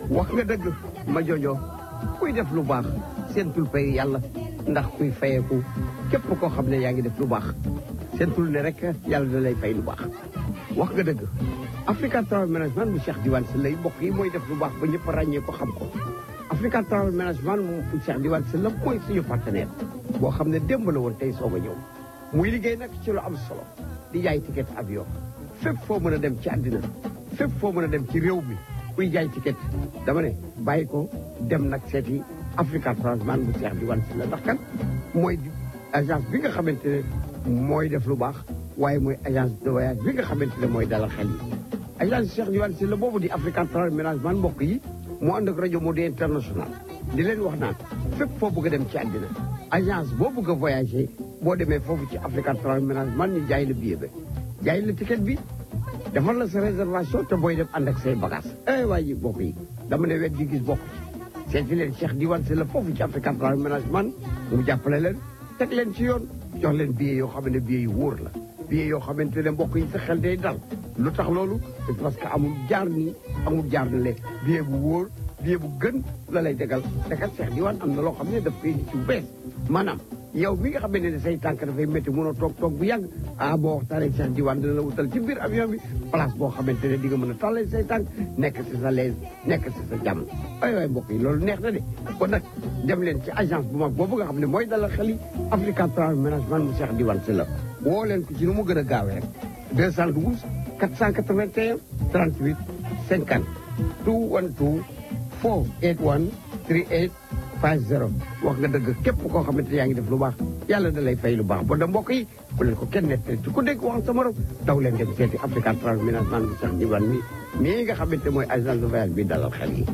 wax nga dëgg ma jojo kuy def lu baax seentul pay yàlla ndax kuy fayeeku képp koo xam ne yaa ngi def lu baax seentul ne rek yàlla da lay fay lu baax wax nga dëgg Africa Travel Management mu Cheikh Diwane Sylla mbokk yi mooy def lu baax ba ñëpp ràññee ko xam ko Africa Travel Management mu Cheikh Diwane Sylla mooy suñu partenaire boo xam ne démb la woon tey soog a ñëw muy liggéey nag ci lu am solo di jaay ticket avion fépp foo mën a dem ci àddina fépp foo mën a dem ci réew mi kuy jaay ticket dama ne bàyyi ko dem nag seeti Africa Travel man bu Cheikh Diwane Sylla ndax kan mooy agence bi nga xamante ne mooy def lu baax waaye mooy agence de voyage bi nga xamante ne mooy dalal xel yi agence Cheikh Diwane Sylla boobu di Africa Travel Management mbokk yi moo ànd ak rajo Modou International di leen wax naan fépp foo bëgg a dem ci àddina agence boo bëgg a voyager boo demee foofu ci Africa Travel Management ñu jaay la billet ba jaay la ticket bi defal la sa réservation te booy dem ànd ak say bagage eh waa ji mbokk yi dama ne wet di gis bokk ci seeti leen Cheikh Diwane Sylla foofu ci Africa Travel Management mu jàppale leen teg leen ci yoon jox leen billet yoo xam ne billet yu wóor la billet yoo xamante ne mbokk yi sa xel day dal lu tax loolu parce que amul jaar nii amul jaar na le billet bu wóor billet bu gën la lay degal te kat Cheikh Diwane am na loo xam ne daf koy ci bu bees maanaam yow mi nga xamante ne say tànk dafay métti mënoo toog toog bu yàgg ah boo waxtaanee Cheikh Diwane dina la wutal ci biir avion bi place boo xamante ne di nga mën a tàllal say tànk nekk si sa lees nekk si sa jàmm ay waay mbokk yi loolu neex na de kon nag dem leen ci agence bu mag boobu nga xam ne mooy dalal xel yi Africa Travel Management mu Cheikh Diwane Sylla woo leen ko ci nu mu gën a gaawee rek 212 481 38 50 212 481 38 50 wax nga dëgg képp koo xamante yaa ngi def lu baax yàlla da lay fay lu baax ba da mbokk yi bu leen ko kenn nettali ci ku dégg waxal sa morom daw leen dem seeti Africa Travel Management bi Cheikh Diwane mi mii nga xamante mooy agence de voyage bi dalal xel yi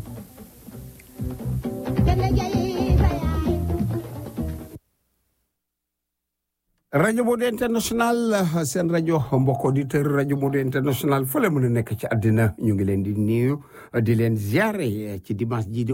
rajo Modou International seen rajo mbokk auditeur rajo Modou International fële mën a nekk ci àddina ñu ngi leen di nuyu di leen ziare ci dimanche ji di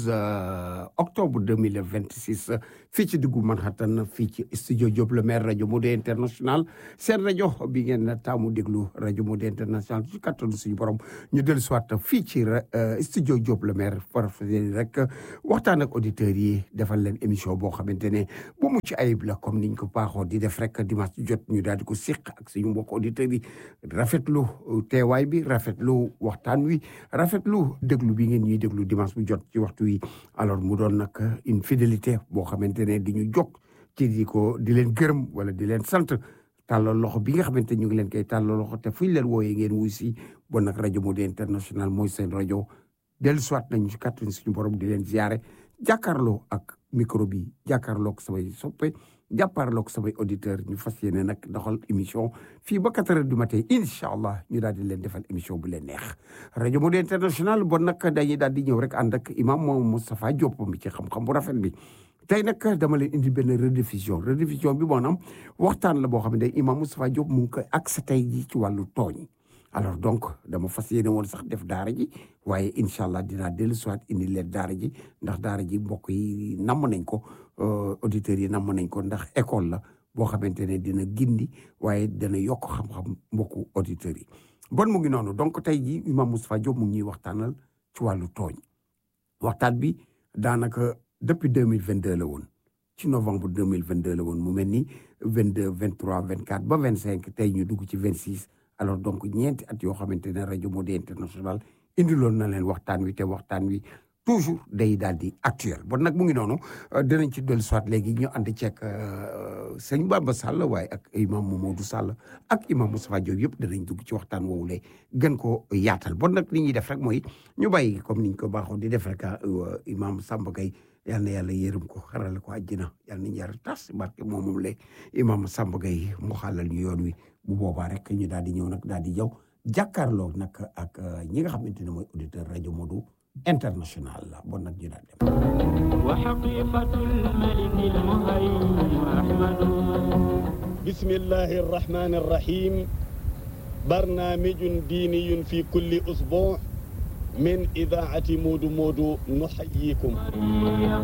11 octobre 2026 fii ci diggu Manhattan fii ci studio Diop le maire rajo Modou International seen rajo bi ngeen taamu déglu rajo Modou International ci kattanu suñu borom ñu dellu soit fii ci studio Diop le maire farafetee rek waxtaan ak auditeurs yi defal leen émission boo xamante ne bu mucc ayib la comme niñ ko baaxoo di def rek dimanche jot ñu daal di ko siq ak suñu mbokk auditeurs yi rafetlu teewaay bi rafetlu waxtaan wi rafetlu déglu bi ngeen ñuy déglu dimanche bu jot ci waxtu wi alors mu doon nag une fidélité boo xamante ne di ñu jog ci di ko di leen gërëm wala di leen sant tàllal loxo bi nga xamante ñu ngi leen koy tàllal loxo te fuñ leen wooyee ngeen wuy si bon nag rajo Modou International mooy seen rajo dellu soit nañu ci kàttan suñu borom di leen ziare jàkkaarloo ak micro bi jàkkaarloo ak samay soppe jàppaarloo ak samay auditeur ñu fas yéene nag doxal émission fii ba quatre heures du matin incha allah ñu daal di leen defal émission bu leen neex rajo Modou International bon nag dañuy daal di ñëw rek ànd ak imam moom Moustapha Diop mi ci xam-xam bu rafet bi tey nag dama leen indi benn rediffusion rediffusion bi maanaam waxtaan la boo xam ne imam Moustapha Diop mu ngi koy accès tey ji ci wàllu tooñ alors donc dama fas yéene woon sax def daara ji waaye incha allah dinaa dellu soit indi leen daara ji ndax daara ji mbokk yi namm nañ ko auditeurs yi namm nañ ko ndax école la boo xamante ne dina gindi waaye dana yokk xam-xam mbokku auditeurs yi bon mu ngi noonu donc tey ji imam Moustapha Diop mu ngi ñuy waxtaanal ci wàllu tooñ waxtaan bi daanaka depuis deux mille vingt deux la woon ci novembre deux mille vingt deux la woon mu mel ni vingt deux vingt trois vingt quatre ba vingt cinq tey ñu dugg ci vingt six alors donc ñeenti at yoo xamante ne rajo Modou International indiloon na leen waxtaan wi te waxtaan wi toujours day daal di actuel bon nag mu ngi noonu dinañ ci dellu soit léegi ñu ànd ceeg sëñ Bamba Sall waaye ak imam Mamadou Sall ak imam Moustapha Diop yëpp danañ dugg ci waxtaan woowu le gën ko yaatal bon nag li ñuy def rek mooy ñu bàyyi comme niñ ko baaxoo di def rek imam Samba Gueye yal na yàlla yërëm ko xarale ko àjjina yal nañu yàlla tas barke moom moom le imam Samba Gueye mu xàllal ñu yoon wi bu boobaa rek ñu daal di ñëw nag daal di jaw jàkkaarloo nag ak ñi nga xamante ne mooy auditeur rajo Modou international la bon nag ñu daal dem وحقيقة الملك المهيمن أحمد بسم الله الرحمن الرحيم برنامج ديني في كل أسبوع من إذاعة مودو مودو نحييكم